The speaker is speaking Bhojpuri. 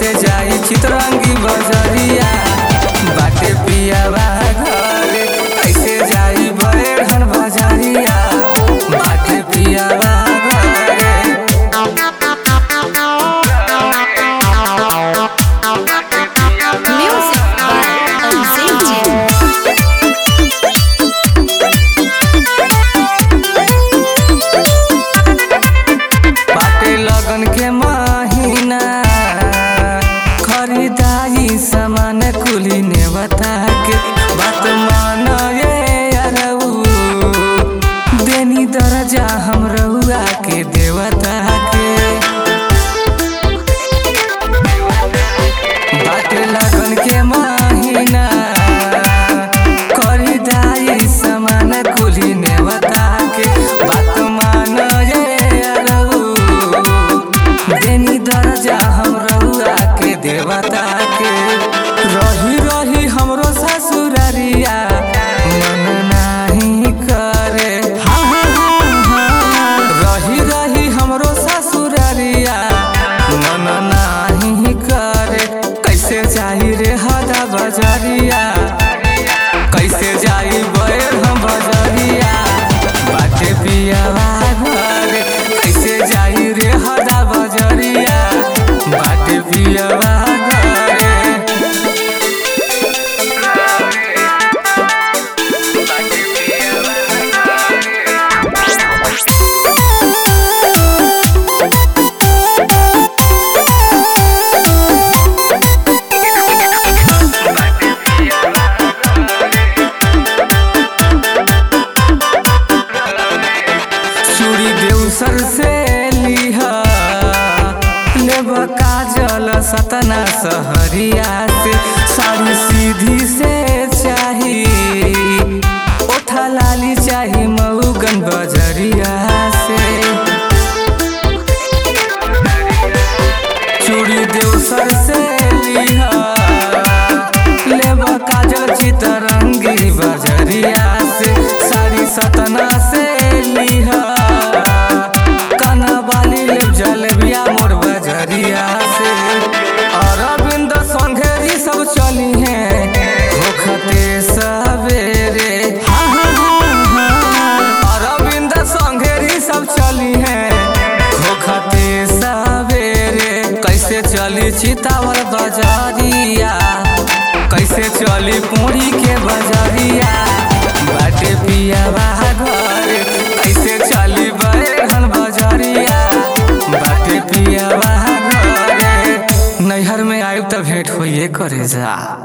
कैसे जाई चितरंगी बजरिया बाटे पियावा घरे कैसे जाई बड़हन बजरिया बाटे पियावा घरे Music by Unzinted. बाटे लगन के महीना खरीदारी सामान कुली ने बता के बात मान ये अरऊ देनी दर्जा हम रउआ के देवता के बाटे लगन के महीना खरीदारी सामान कुली ने बता के बात मान ये अरऊ देनी दर्जा हम रउआ के देवता के रही रही हमरो ससुररिया मन नाही करे हाँ, हाँ, हाँ, हाँ। रही रही हमरो ससुररिया मन नाही करे कैसे जाई रे हदा बजरिया कैसे जाई बैर हम बजरिया बाटे पियावा घरे कैसे जाई रे हदा बजरिया बाटे पियावा घरे चूड़ी देवसर से लिहा लेब काजल सतना सहरिया से साड़ी सीधी से चाही ओठा लाली चाही मऊगन बजरिया से चूड़ी देवसर से लिहा लेब काजल चितरंगी बजरिया से साड़ी सतना से लिहा काना बाली लेब जलेबिया मोर बजरिया से अरविंद संघेरी सब चली हैं होखते सवेरे हाँ, हाँ, हाँ, हाँ। अरविंद संघेरी सब चली हैं होखते सवेरे कैसे चली चितावर बजरिया कैसे चली पूरी के बजरिया बाटे पियावा घरे कैसे चली बैगन बजरिया बाटे पियावा घरे नैहर में आयब त भेंट होइए करे जा